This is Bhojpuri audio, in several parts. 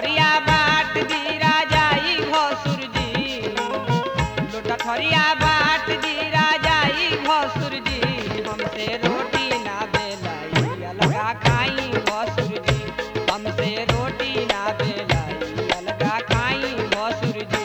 थरिया बाट दी राजाई भसुर जी लोटा थरिया बाट दी राजाई भसुर जी हमसे रोटी ना बेलाई अलगा खाई भसुर जी हमसे रोटी ना बेलाई अलगा खाई भसुर जी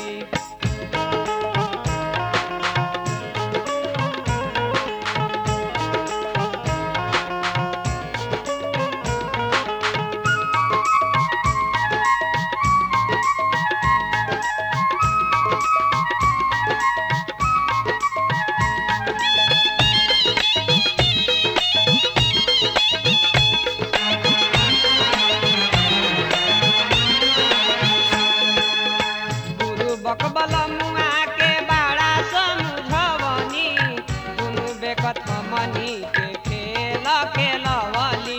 गुरु बकबल मुआ के बाड़ा समझवनी दुनु बेकत मनी के खेल खेलवली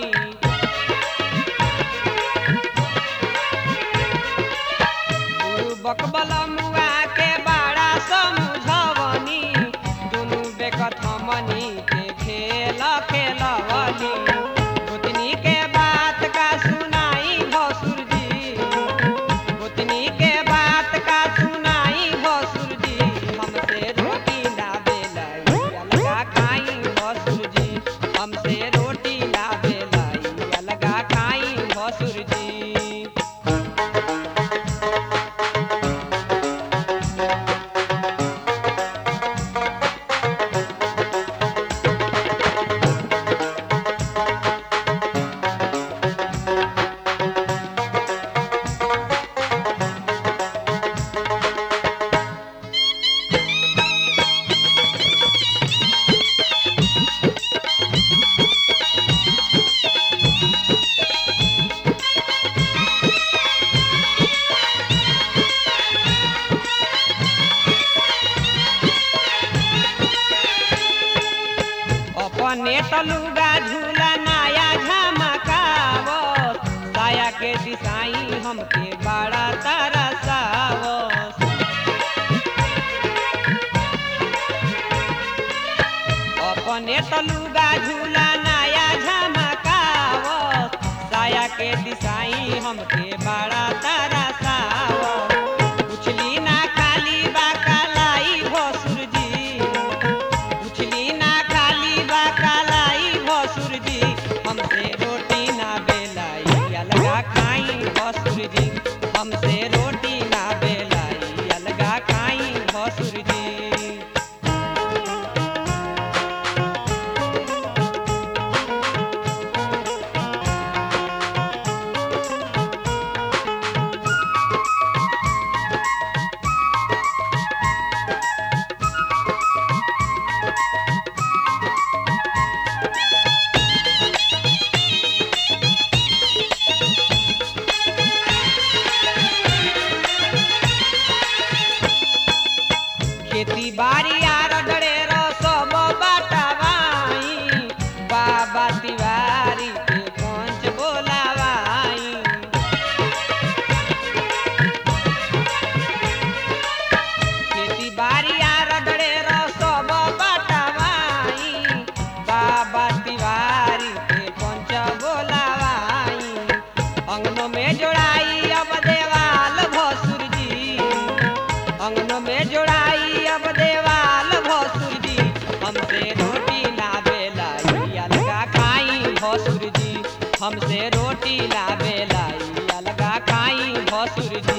गुरु बकबल मुआ के बाड़ा समझवनी दुनु बेकत मनी के खेल खेलवली गोतनी के बात का सुनाई भसुर जी गोतनी के बात का सुनाई भसुर जी हमसे रोटी ना बेलाई अलगा खाई भसुर जी हमसे रोटी ना बेलाई अलगा खाई भसुर जी अपने तलुगा झूला नाया झमकावस साया के दिसाई हमके बड़ा तरसावस अपने तलुगा झूला नाया झमकावस साया के दिसाई हमके बड़ा तरसावस उछली ना खाली बा कालाई भसुर जी उछली ना खाली बा कालाई भसुर जी हमसे रोटी ना बेलाई अलगा खाई भसुर जी हमसे रोटी ना बेलाई अलगा खाई भसुर जी खेती बाड़ी आर डरेर सब बाटवाई बाबा तिवारी के पंच बोलावाई खेती बाड़ी आर डरेर सब बाटवाई बाबा तिवारी के पंच बोलावाई अंगनों में जोड़ाई अब देवाल भसुर जी अंगनों में जोड़ाई अब देवाल भसुर जी हमसे रोटी ना बेलाई अलगा खाई भसुर जी हमसे रोटी ना बेलाई अलगा खाई भसुर जी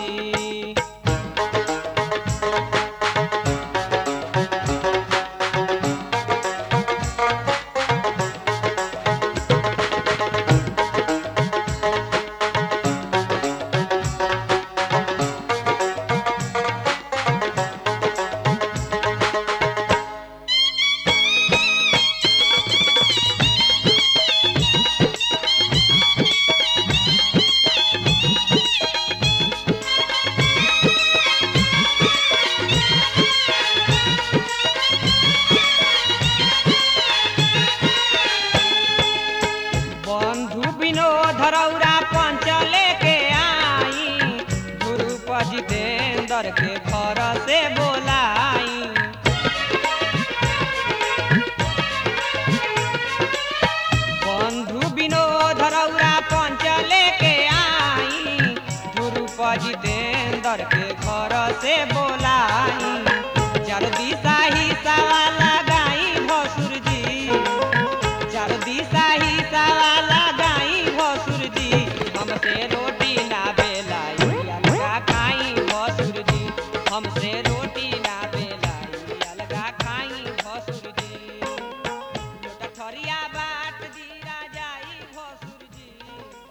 जितेंद्र के घर से बोलाई चार दिशा